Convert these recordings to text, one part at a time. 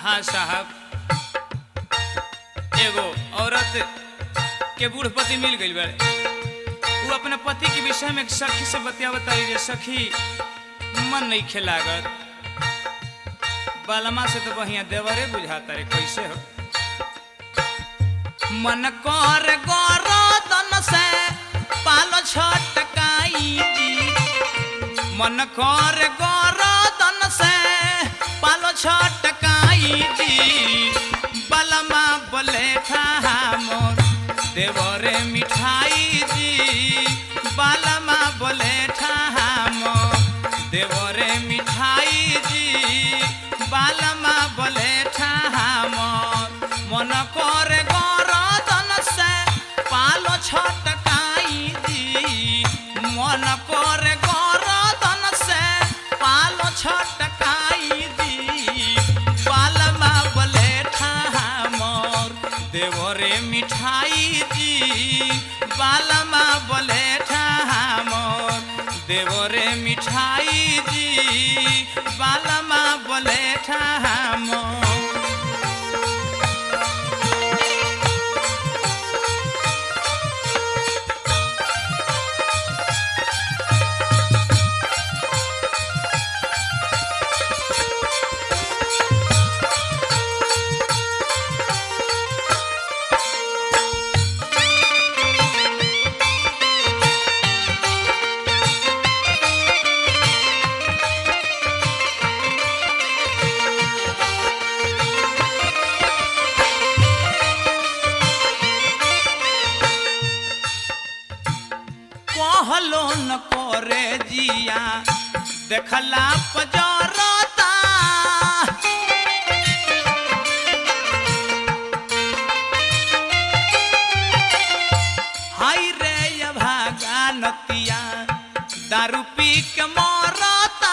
हाँ साहब एगो औरत के बूढ़ पति मिल गई बड़े वो अपने पति के विषय में एक सखी से बतियावत रही जे सखी मन नहीं खेलागत बालमा से तो बढ़िया देवरे बुझाता रे कैसे हो मन कर गरदन से पालो छटकाई जी मन कर गरदन से पालो छटकाई जी बलमा बोले मोर देवरे मिठाई जी बालमा बोले मोर देवरे मिठाई जी बालमा बोले मोर मन कर गरदन से पालो छटकाई जी मन कर गरदन से पालो छटकाई जी बालमा बोले मोर देवरे मिठाई जी बालमा बोले मोर देवरे मिठाई जी बालमा बोले मोर कहलो न करे जिया देखला पजरता हाय रे ये भागा नतिया दारू पी के मरता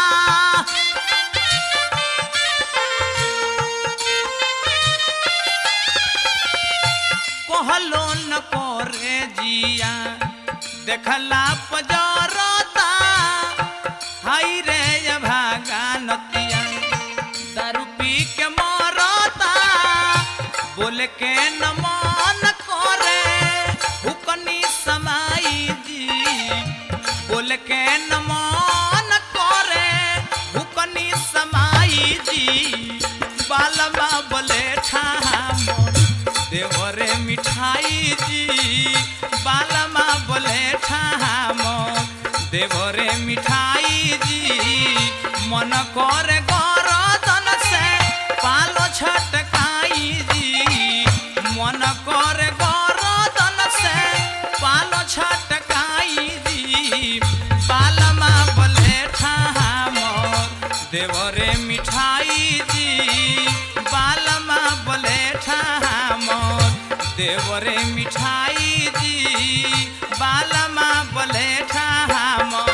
कहलो न करे जिया देखला पजरता हाय रे ये भागा नतिया दारू पी के मरता बोल के न मन करे हुकनी समाई जी बोल के न मन करे हुकनी समाई जी बालमा बोले मोर देवरे मिठाई जी बालमा बोले मोर देवरे मिठाई जी मन करे गरदन से पालो छटकाई जी मन करे गरदन से पालो छटकाई जी बालमा बोले मोर देवरे मिठाई जी बालमा बोले मोर देवरे मिठाई जी बालमा बोले मोर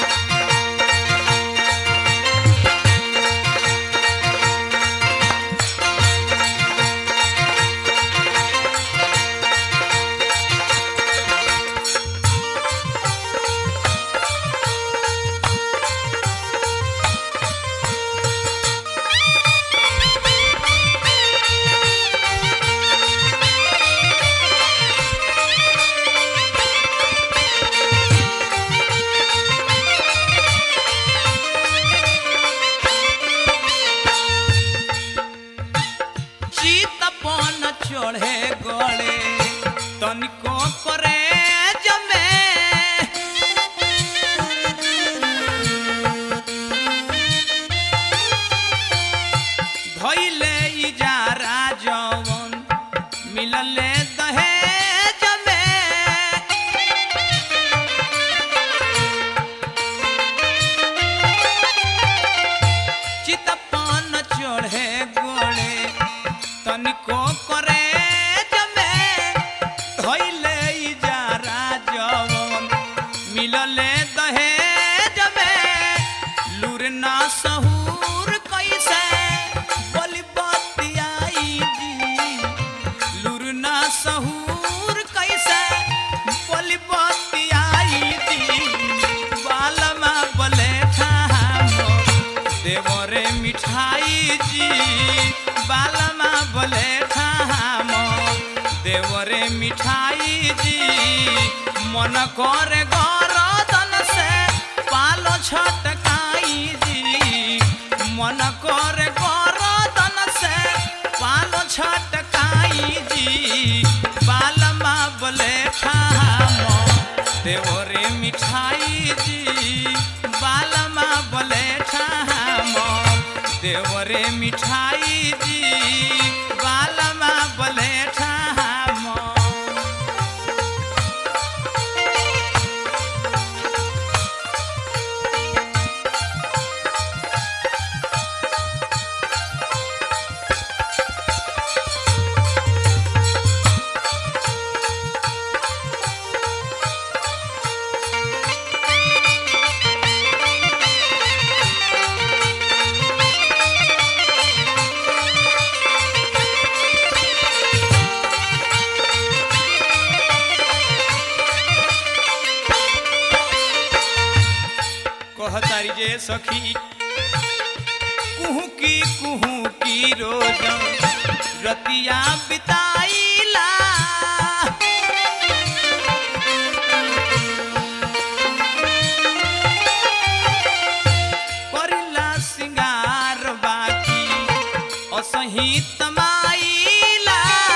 चितपन चढ़े गड़े तनिको करे जमे धैले इजारा जवन मिलले दहेज में चितपन चढ़े गोड़े तनिको करे जमे धैले इजारा जवन मिलले दहेज में लूर ना सहूर कैसे बोली बतियाई जी बालमा बोले ठाम देवरे मिठाई जी मन करे गरदन से पालो छटकाई जी मन करे गरदन से पालो छटकाई जी बालमा बोले ठाम देवरे मिठाई जी बालमा बोले ठाम देवरे मिठाई जी बालमा बोले ठाम कहतारी जे सखी कुहू की कुहू की रोज रतिया बिताईला करिला सिंगार बाकी असही तमाईला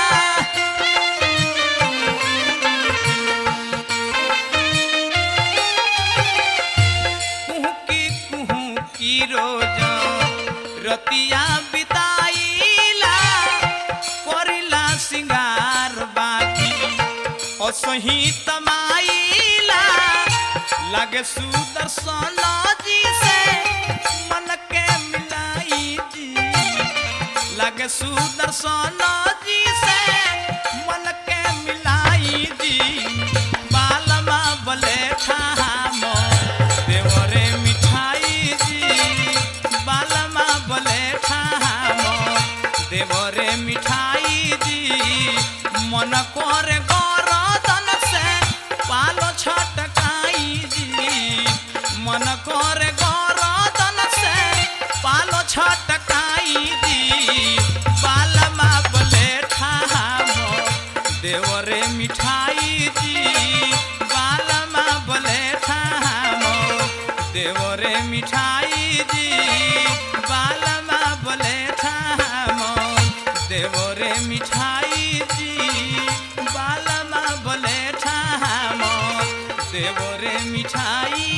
कुहू की कुहू की रोज रतिया बिताईला करिला सिंगार बाकी असही तमाईला लागे सुदर्शन जी से मन के मिलाई जी लागे सुदर्शन जी से मन के मिलाई जी बालमा बले ठाम देवरे मिठाई जी बालमा बले ठाम देवरे मिठाई जी मन करे गरदन से पालो छटकाई जी मन करे गरदन से पालो छटकाई जी बालमा बले ठाम देवरे मिठाई जी बालमा बले ठाम देवरे मिठाई जी बालमा बले ठाम देवरे मिठाई जी बालमा बले ठाम देवरे मिठाई